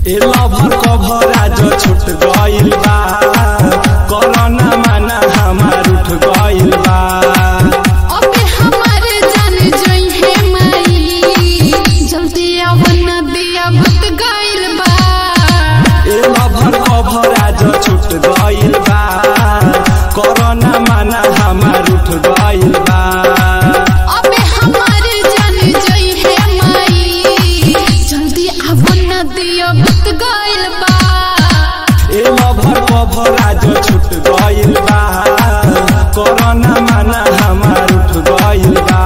ए lover cover आज छूट गइल बा कोरोना माना हमार उठ गइल बा अबे हमारे जाने जोई है माई जल्दी आवन दिया भूत गइल बा ए लभर कभर आज छूट गइल बा कोरोना माना हमार उठ गइल बा अबे हमारे जाने जोई है माई जल्दी आवन दिया भूत गइल बा ए लभर कभर आज छूट गइल बा कोरोना माना हमार उठ गइल बा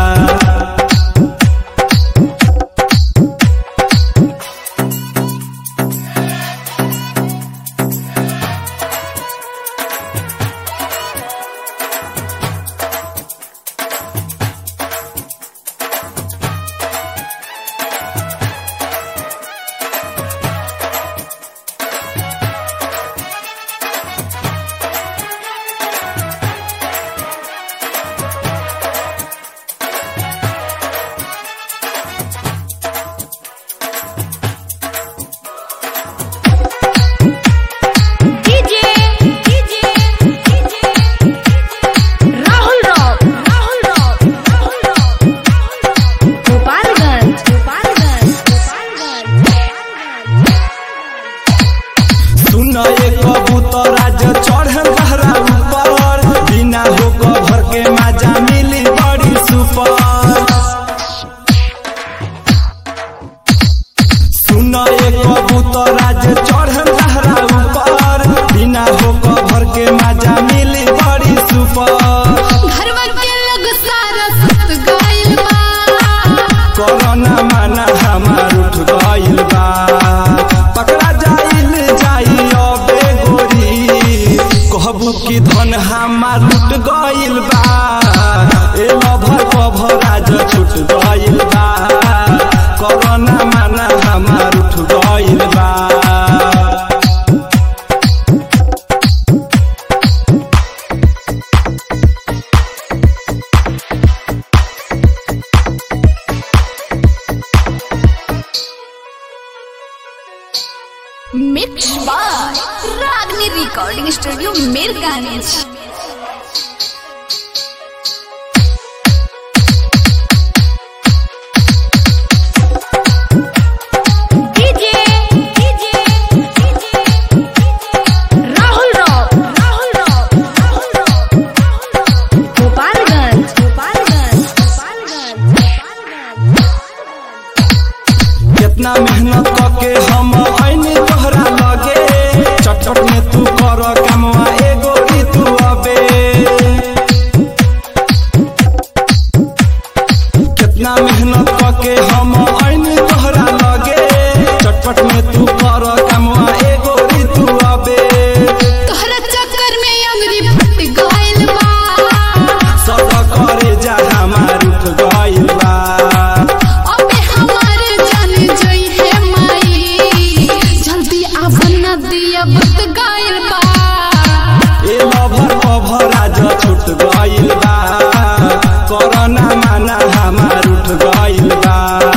DJ DJ Rahul rock Rahul rock Rahul rock Gopalganj Gopalganj Gopalganj सुन एक कबूतर आज चढ़ बहरा ऊपर बिना हो कभर के माजा मिली बड़ी सुपर सुन एक कबूतर आज चढ़ बहरा ऊपर बिना हो कभर के माजा मिली बड़ी सुपर घरवा के लोग सारा सुत गइल बा कोरोना माना हमार उठ गइल बा पकड़ा जाइल जाई अबे गोरी कहबू कि धन हमार लुट गइल बा ए लभर कभर आज छूट गइल बा कोरोना माना हमार उठ गइल बा mix by Ragini recording studio Mirganj DJ DJ Rahul rock Rahul rock Rahul rock Gopalganj Gopalganj Gopalganj कितना मेहनत करके हम आईने तोहरा लगे चटचट में तू कर कमवा एगो री तू अबे कितना मेहनत करके हम आईने तोहरा लगे चटपट में तू कर कमवा एगो री तू अबे तोहरा चक्कर में अंगरी फट गइल बा सब करे जा हमार उठ गइल बा अबे हमारे जाने जोई है माई जल्दी आवन दिया भूत गइल बा ए लभर कभर आज छूट गइल बा कोरोना माना हमार उठ गइल बा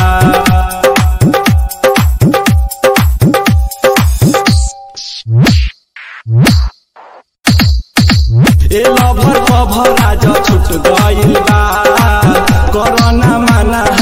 ए लभर कभर आज छूट गइल बा कोरोना माना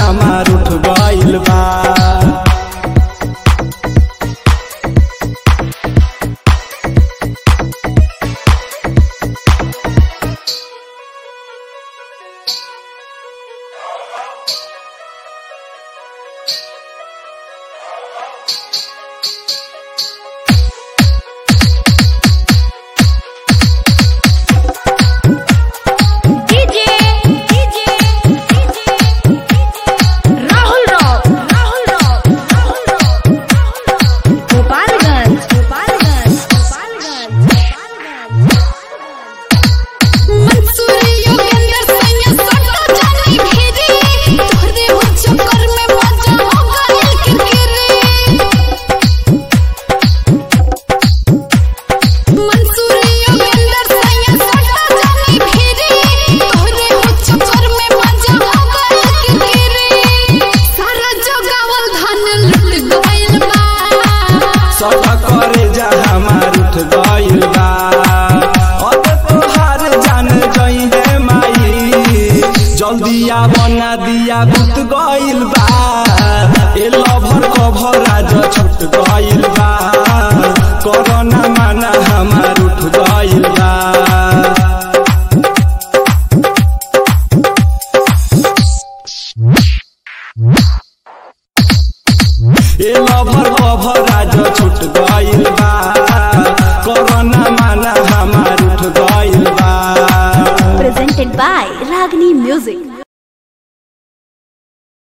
जल्दी आवना दिया बुत गइल बा ए लभर कभर आज छुट गइल बा कोरोना माना हमार उठ गइल बा ए लभर कभर आज छुट गइल बा